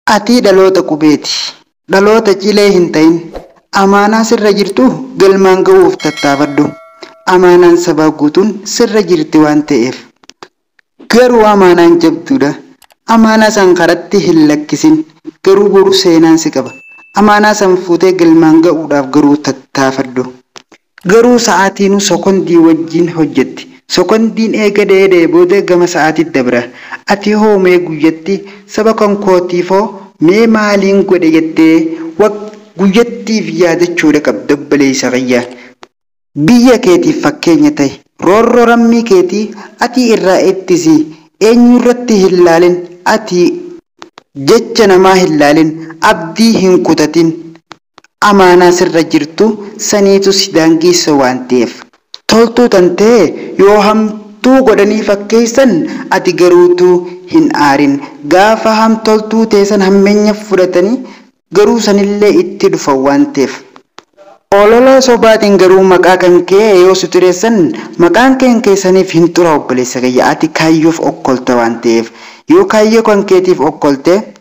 Ati dhaloota qubeeti. Dhaloota cilee hin ta'in. Amaanaa sirra jirtu galmaan ga'uuf tattaafadhu. Amaanaan sabaa guutuun sirra jirti waan ta'eef. Garuu amaanaan jabduudha. Amaanaa san karatti hin lakkisin. Garuu boru seenaan si qaba. Amaanaa san fuutee galmaan ga'uudhaaf garuu tattaafadhu. Garuu sa'aatiinuu sokondii wajjin hojjetti. Sokondiin eega dheedee booda gama sa'aatiitti dabra. Ati hoo mee guyyatti saba kan kootiifoo mee maaliin godhe jettee guyyattiif yaadachuudha qabda obboleessa fayyaa. Biyya keetiif fakkeenya ta'e roorroo lammii keetii ati irraa ittisi eenyurratti hin laalin ati jecha namaa hin laalin abdii hin kutatin amaanaa sirra jirtu saniitu si daangeessa waan ta'eef. Toltuu tan ta'e yoo hamtuu godhanii fakkeessan ati garuutuu hin aarin gaafa hamtoltuu teessan hammeenya fudhatanii garuu sanillee itti dhufan waan ta'eef. Olola sobaatiin garuu maqaa kan kee yoo si tureessan maqaan keen keessaniif hin xura obboleessa kiyya ati kaayyoof okkolta waan ta'eef yoo kaayyoo kan keetiif okkolte